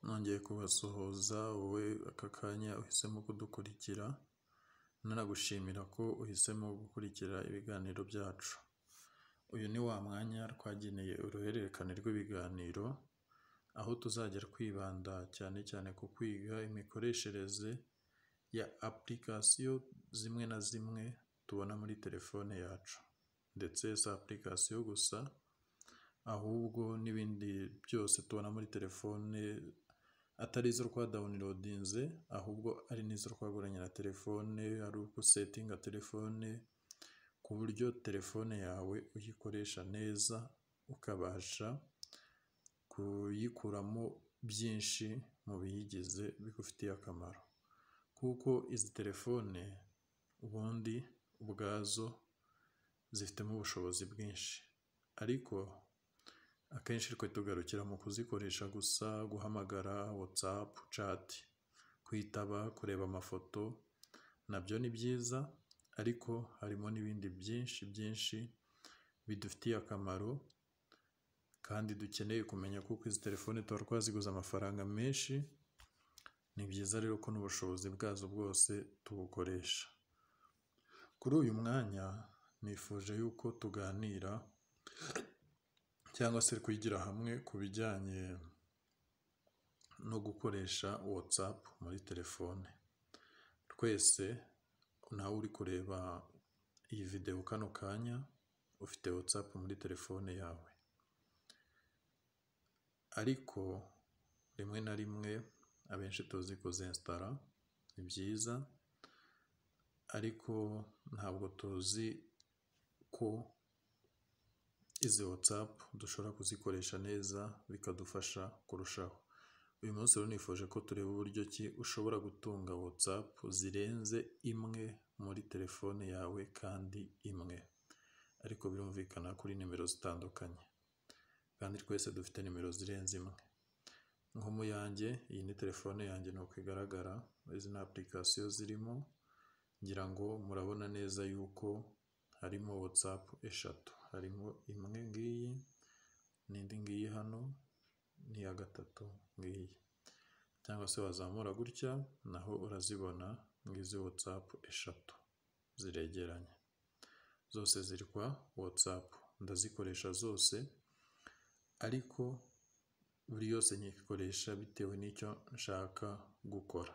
nongeye kubasuhuza wowe aka kanya uhisemo kudukurikira, nanagushimira ko uhisemo gukurikira ibiganiro byacu. Uyu ni wa mwanya twageneye uruhererekane rw'ibiganiro, aho tuzajya twibanda cyane cyane ku kwiga imikoreshereze ya apurikasiyo zimwe na zimwe tubona muri telefone yacu, ndetse si apurikasiyo gusa ahubwo n'ibindi byose tubona muri telefone atari izo twadawunirodinze ahubwo ari n'izo twaguranye na telefone, ari uko usetinga telefone ku buryo telefone yawe uyikoresha neza ukabasha kuyikuramo byinshi mu biyigize bigufitiye akamaro, kuko izi telefone ubundi ubwazo zifitemo ubushobozi bwinshi ariko akenshi twe tugarukira mu kuzikoresha gusa guhamagara, watsapu, cati, kwitaba, kureba amafoto nabyo ni byiza ariko harimo n'ibindi byinshi byinshi bidufitiye akamaro kandi dukeneye kumenya kuko izi telefone tuba twaziguze amafaranga menshi, ni byiza rero ko n'ubushobozi bwazo bwose tubukoresha. Kuri uyu mwanya nifuje yuko tuganira cyangwa se twigira hamwe ku bijyanye no gukoresha watsapu muri telefone, twese nawe uri kureba iyi videwo kano kanya ufite watsapu muri telefone yawe, ariko rimwe na rimwe abenshi tuzi kuzinsitara ni byiza ariko ntabwo tuzi ko izi watsapu dushobora kuzikoresha neza bikadufasha kurushaho, uyu munsi rero nifuje ko tureba uburyo ki ushobora gutunga watsapu zirenze imwe muri telefone yawe kandi imwe, ariko birumvikana kuri nimero zitandukanye kandi twese dufite nimero zirenze imwe, nko mu yanjye iyi ni telefone yanjye ni uko igaragara, izi ni apurikasiyo zirimo ngira ngo murabona neza yuko harimo watsapu eshatu, harimo imwe ngiyi n'indi ngiyi hano n'iya gatatu ngiyi cyangwa se wazamura gutya naho urazibona nk'izi watsapu eshatu ziregeranye, zose ziri kwa watsapu ndazikoresha zose ariko buri yose nyikoresha bitewe n'icyo nshaka gukora,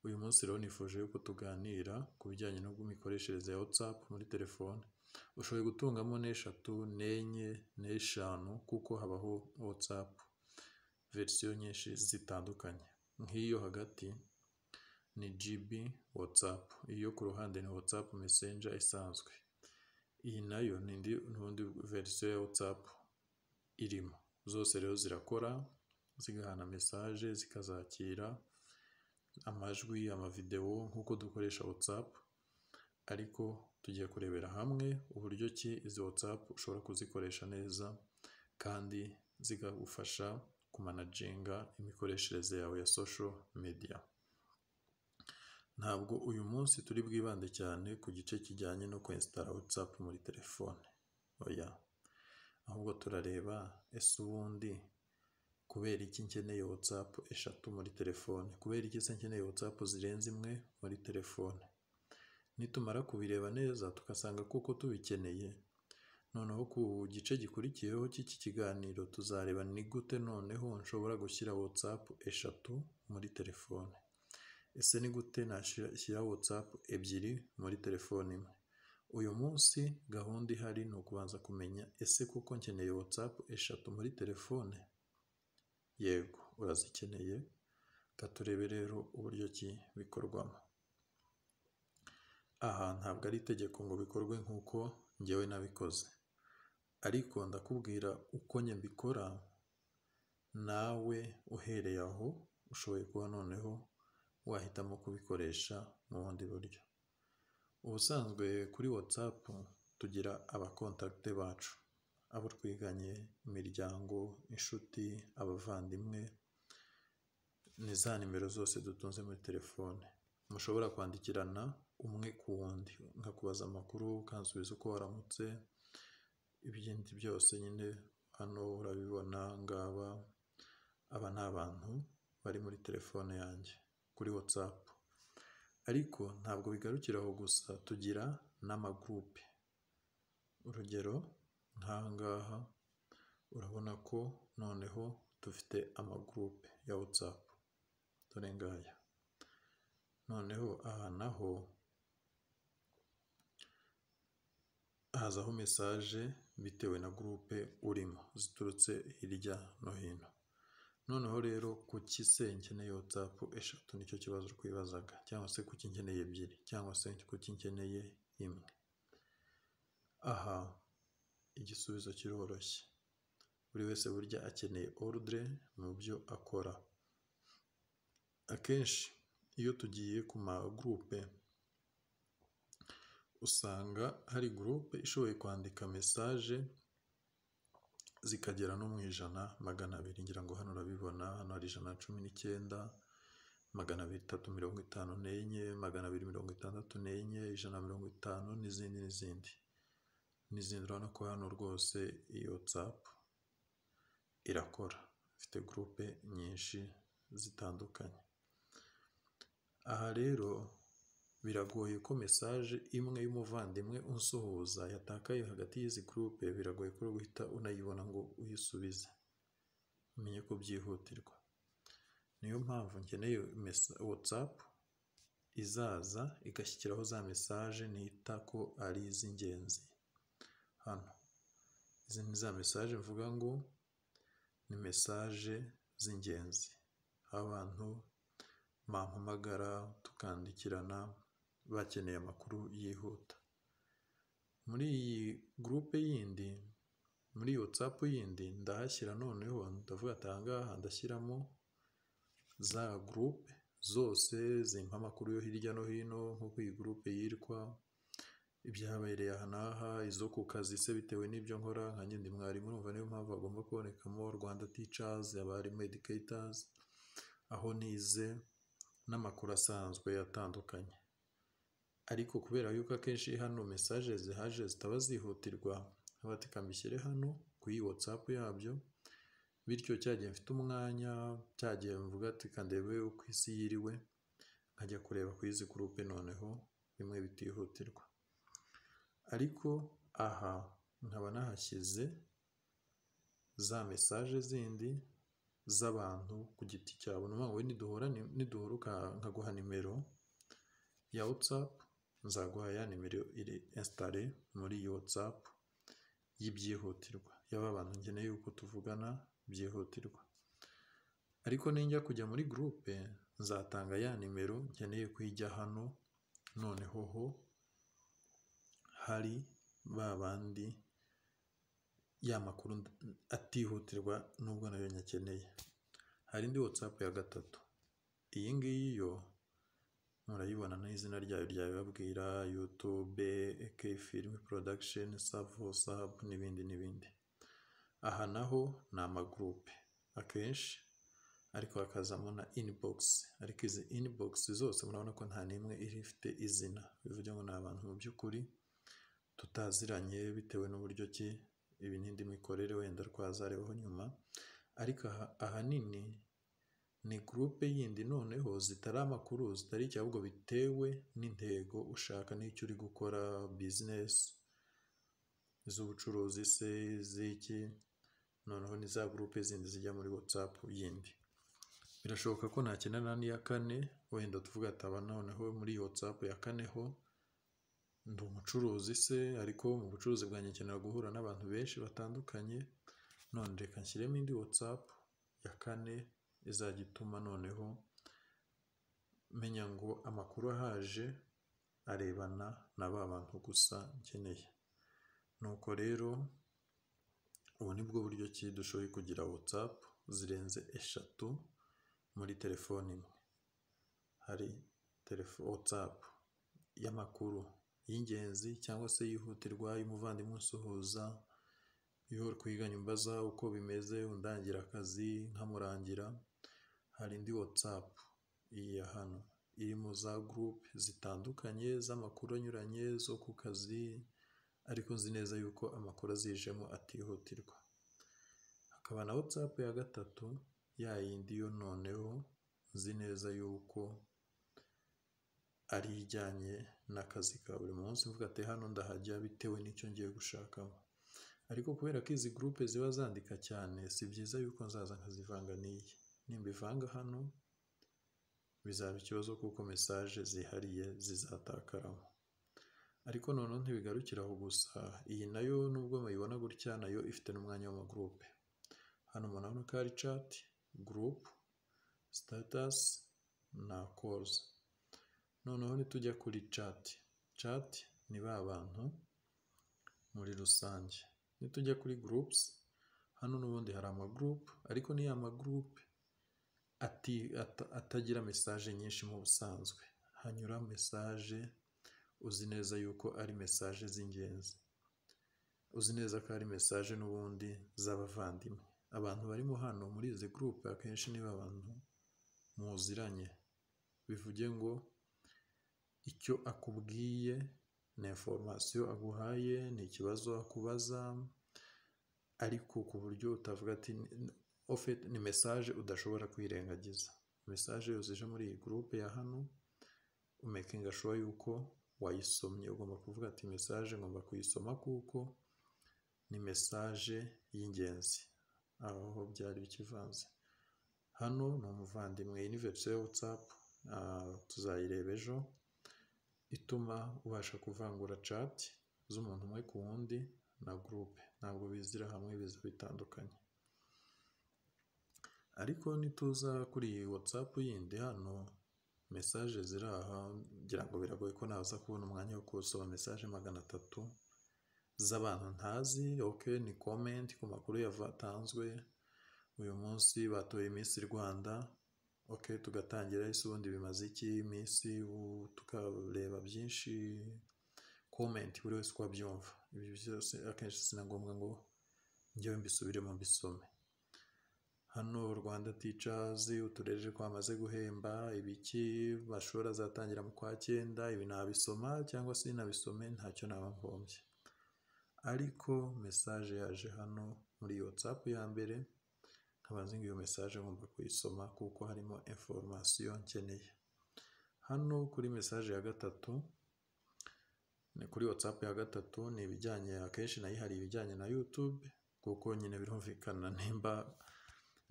uyu munsi rero nifuje yuko tuganira ku bijyanye n'imikoreshereze ya watsapu muri telefone, ushoboye gutungamo n'eshatu, n'enye, n'eshanu kuko habaho watsapu verisiyo nyinshi zitandukanye, nk'iyo hagati ni jibi watsapu, iyo ku ruhande ni watsapu mesenja isanzwe, iyi nayo ni indi verisiyo ya watsapu irimo, zose rero zirakora zigahana mesaje, zikazakira amajwi, amavidewo nk'uko dukoresha watsapu ariko tugiye kurebera hamwe uburyo ki izi watsapu ushobora kuzikoresha neza kandi zikagufasha kumanaginga imikoreshereze yawe ya sosho mediya, ntabwo uyu munsi turi bwibande cyane ku gice kijyanye no kwensitara watsapu muri telefone, oya ahubwo turareba ese ubundi kubera iki nkeneye watsapu eshatu muri telefone, kubera iki se nkeneye watsapu zirenze imwe muri telefone, nitumara kubireba neza tugasanga koko tubikeneye noneho ku gice gikurikiyeho cy'iki kiganiro tuzareba ni gute noneho nshobora gushyira watsapu eshatu muri telefone, ese ni gute nashyira watsapu ebyiri muri telefone imwe, uyu munsi gahunda ihari ni ukubanza kumenya ese koko nkeneye watsapu eshatu muri telefone, yego urazikeneye reka turebe rero uburyo ki bikorwamo, aha ntabwo ari itegeko ngo bikorwe nk'uko njyewe nabikoze ariko ndakubwira uko njye mbikora nawe uhereye aho ushoboye kuba noneho wahitamo kubikoresha mu bundi buryo, ubusanzwe kuri watsapu tugira abakontakite bacu, abo twiganye, imiryango, inshuti, abavandimwe, ni za nimero zose dutunze muri telefone, mushobora kwandikirana umwe ku wundi nkakubaza amakuru ukansubiza uko waramutse, ibindi byose nyine hano urabibona, aba ngaba aba ni abantu. bari muri telefone yanjye kuri WhatsApp ariko ntabwo bigarukira aho gusa tugira n'amagurupe urugero nk'aha ngaha urabona ko noneho dufite amagurupe ya WhatsApp dore ngaya noneho aha naho hazaho mesaje bitewe na gurupe urimo ziturutse hirya no hino noneho rero kuki se nkeneye WhatsApp eshatu nicyo kibazo twibazaga cyangwa se kuki nkeneye ebyiri cyangwa se kuki nkeneye imwe aha igisubizo kiroroshye buri wese burya akeneye orudire mu byo akora akenshi iyo tugiye ku magurupe usanga hari gurupe ishoboye kwandika mesaje zikagera no mu ijana magana abiri ngira ngo hano urabibona hano hari ijana na cumi n'icyenda magana abiri itatu mirongo itanu n'enye magana abiri mirongo itandatu n'enye ijana na mirongo itanu n'izindi n'izindi n'izindi urabona ko hano rwose iyo watsapu irakora ifite gurupe nyinshi zitandukanye aha rero biragoye ko mesaje imwe y'umuvandimwe unsuhuza yatakaye hagati y'izi gurupe biragoye ko guhita unayibona ngo uyisubize umenye ko byihutirwa niyo mpamvu nkeneye watsapu izaza igashyikiraho za mesaje nita ko ari iz'ingenzi hano izi ni za mesaje mvuga ngo ni mesaje z'ingenzi abantu bampamagara tukandikirana bakeneye amakuru yihuta muri iyi gurupe yindi muri WhatsApp yindi ndahashyira noneho ndavuga ati ahangaha ndashyiramo za gurupe zose zimpa amakuru yo hirya no hino nk'uko iyi gurupe yitwa ibyabereye aha n'aha izo ku kazi se bitewe n'ibyo nkora nka nyine mwarimu urumva niyo mpamvu agomba kubonekamo rwanda ticazi abarimu edikeyitazi aho nize n'amakuru asanzwe atandukanye ariko kubera yuko akenshi hano mesaje zihaje zitaba zihutirwa abatika mbishyire hano ku iyi watsapu yabyo bityo cyagiye mfite umwanya cyagiye mvuga ati kandebe uko isi yiriwe nkajya kureba ku izi gurupe noneho bimwe bitihutirwa ariko aha nkaba nahashyize za mesaje zindi z'abantu ku giti cyabo ni wowe niduhura niduhura nkaguha nimero ya watsapu nzaguha ya nimero iri insitare muri iyi watsapu y'ibyihutirwa yaba abantu nkeneye yuko tuvugana byihutirwa ariko ninjya kujya muri gurupe nzatanga ya nimero nkeneye kuyijya hano noneho ho hari ba bandi ya makuru atihutirwa nubwo nayo nyakeneye hari indi watsapu ya gatatu iyi ngiyi yo murayibona n'izina ryayo ryabibabwira yutube eke filime porodakisheni savu sabu n'ibindi n'ibindi aha naho ni amagurupe akenshi ariko hakazamo na inibogisi ariko izi inibogisi zose murabona ko nta n'imwe iri ifite izina bivuze ngo ni abantu mu by'ukuri tutaziranye bitewe n'uburyo ki ibi n'indi mikorere wenda twazarebaho nyuma ariko ahanini ni gurupe yindi noneho zitari amakuru zitari icyo ahubwo bitewe n'intego ushaka n'icyo uri gukora bizinesi iz'ubucuruzi se iz'iki noneho ni za gurupe zindi zijya muri watsapu yindi birashoboka ko nakenera n'iya kane wenda tuvuga ataba noneho muri watsapu ya kane ho ndi umucuruzi se ariko mu bucuruzi bwanjye nkenera guhura n'abantu benshi batandukanye none reka nshyiremo indi watsapu ya kane izajya ituma noneho menya ngo amakuru ahaje arebana na ba bantu gusa nkeneye nuko rero ubu ni bwo buryo ki dushoboye kugira watsapu zirenze eshatu muri telefone imwe hari watsapu y'amakuru y'ingenzi cyangwa se yihutirwa y'umuvandimwe usuhuza iyo twiganye umbaza uko bimeze undangira akazi nkamurangira hari indi watsapu iyi ya hano iri mu za gurupe zitandukanye z'amakuru anyuranye zo ku kazi ariko nzi neza yuko amakuru azijemo atihutirwa hakaba na watsapu ya gatatu ya yindi yo noneho uzi neza yuko ari ijyanye n'akazi ka buri munsi uvuga ati hano ndahajya bitewe n'icyo ngiye gushakamo ariko kubera ko izi gurupe ziba zandika cyane si byiza yuko nzaza nkazivanga n'iyi nimbivanga hano bizaba ikibazo kuko mesaje zihariye zizatakaramo ariko noneho ntibigarukira aho gusa iyi nayo nubwo muyibona gutya nayo ifite n'umwanya w'amagurupe hano murabona ko ari cati gurupe sitatasi na koruzi noneho nitujya kuri cati cati ni ba bantu muri rusange nitujya kuri gurupusi hano n'ubundi hari amagurupe ariko ni ya magurupe atagira mesaje nyinshi mu busanzwe hanyura mesaje uzi neza yuko ari mesaje z'ingenzi uzi neza ko ari mesaje n'ubundi z'abavandimwe abantu barimo hano muri izi gurupe akenshi niba abantu muziranye bivuge ngo icyo akubwiye ni inforomasiyo aguhaye ni ikibazo akubaza ariko ku buryo utavuga ati ofeti ni mesaje udashobora kwirengagiza mesaje yose ije muri iyi gurupe ya hano umekinga shuwa yuko wayisomye ugomba kuvuga ati mesaje ngomba kuyisoma kuko ni mesaje y'ingenzi aho byari bikivanze hano ni umuvandimwe univerisite watsapu tuzayireba ejo ituma ubasha kuvangura cati z'umuntu umwe ku wundi na gurupe ntabwo bizira hamwe biza bitandukanye ariko nituza kuri iyi watsapu yindi hano mesaje ziri aha ngira ngo biragoye ko naza kubona umwanya wo kuwusoma mesaje magana atatu z'abantu ntazi oke ni komenti ku makuru yatanzwe uyu munsi batoye iminsi rwanda oke tugatangira ese ubundi bimaze iki iminsi tukareba byinshi komenti buri wese uko abyumva ibyo byose akenshi si na ngombwa ngo njyewe mbisubiremo mbisome hano rwanda ticazi utureje ko bamaze guhemba ibiki bashobora zatangira mu kwa cyenda ibi nabisoma cyangwa se nabisome ntacyo naba mpombye ariko mesaje yaje hano muri watsapu ya mbere nzi ngo iyo mesaje ngomba kuyisoma kuko harimo inforomasiyo nkeneye hano kuri mesaje ya gatatu ni kuri watsapu ya gatatu ni ibijyanye akenshi nayo hari ibijyanye na yutube kuko nyine birumvikana nimba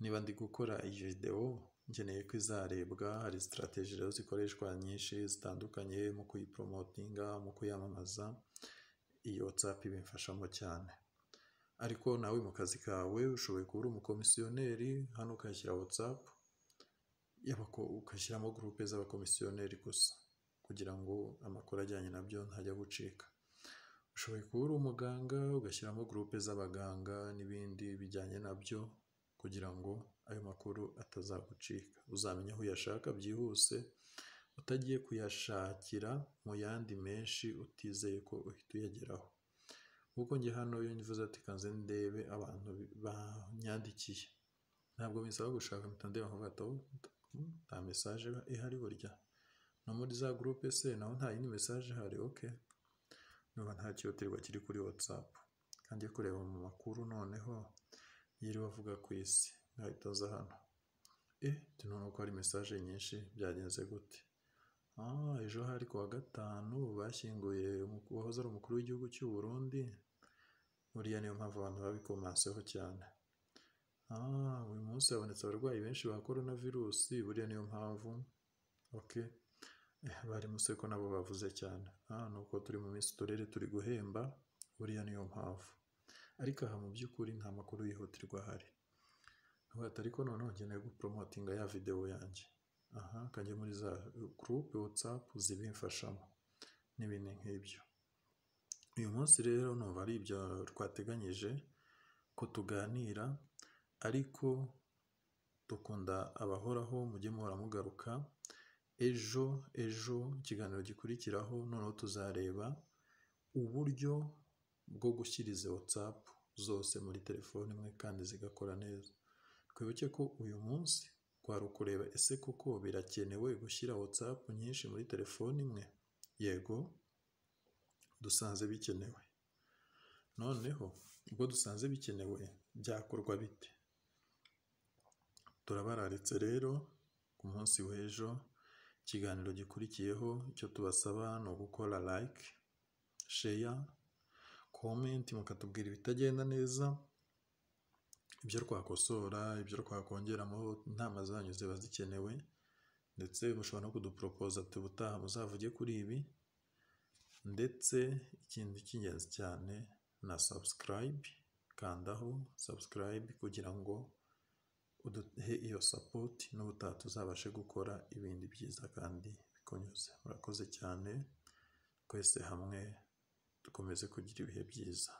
niba ndi gukora iyi videwo nkeneye ko izarebwa hari sitarateji rero zikoreshwa nyinshi zitandukanye mu kuyiporomotinga mu kuyamamaza iyo watsapu ibimfashamo cyane ariko nawe mu kazi kawe ushoboye kuba uri umukomisiyoneri hano ukashyira watsapu ugashyiramo gurupe z'abakomisiyoneri gusa kugira ngo amakuru ajyanye nabyo ntajya gucika ushoboye kuba uri umuganga ugashyiramo gurupe z'abaganga n'ibindi bijyanye nabyo kugira ngo ayo makuru atazagucika uzamenya aho uyashaka byihuse utagiye kuyashakira mu yandi menshi utizeye ko uhita uyageraho kuko njye hano iyo nivuze ati kanze ndebe abantu banyandikiye ntabwo bisaba gushaka mpita ndeba nkavuga ati nta mesaje ihari burya no muri za gurupe se naho nta yindi mesaje ihari oke niba nta cyihutirwa kiri kuri watsapu kandi kureba mu makuru noneho yiriwe avuga ku isi nkahita aza hano e tunabona ko hari mesaje nyinshi byagenze gute ejo hari ku wa gatanu bashyinguye uwahoze ari umukuru w'igihugu cy'u Burundi buriya niyo mpamvu abantu babikomanseho cyane uyu munsi habonetse abarwayi benshi ba korona virusi buriya niyo mpamvu oke bari muse ko nabo bavuze cyane ni uko turi mu minsi uturere turi guhemba buriya niyo mpamvu ariko aha mu by'ukuri nta makuru yihutirwa ahari ariko noneho nkeneye guporomotinga ya videwo yanjye aha kajya muri za gurupe watsapu zibimfashamo n'ibindi nk'ibyo uyu munsi rero numva ari ibyo twateganyije ko tuganira ariko dukunda abahoraho mujye muhora mugaruka ejo ejo ikiganiro gikurikiraho noneho tuzareba uburyo bwo gushyira izi watsapu zose muri telefone imwe kandi zigakora neza twibuke ko uyu munsi twari ukureba ese koko birakenewe gushyira watsapu nyinshi muri telefone imwe yego dusanze bikenewe noneho ubwo dusanze bikenewe byakorwa bite turabararitse rero ku munsi w'ejo ikiganiro gikurikiyeho icyo tubasaba ni ugukora like sheya komenti mukatubwira ibitagenda neza ibyo twakosora ibyo twakongeramo inama zanyu ziba zikenewe ndetse mushobora no kuduporopoza ubutaha muzavuge kuri ibi ndetse ikindi cy'ingenzi cyane na subscribe kandaho subscribe kugira ngo uduhe iyo sapoti n'ubutaha tuzabashe gukora ibindi byiza kandi bikunyuze murakoze cyane twese hamwe dukomeze kugira ibihe byiza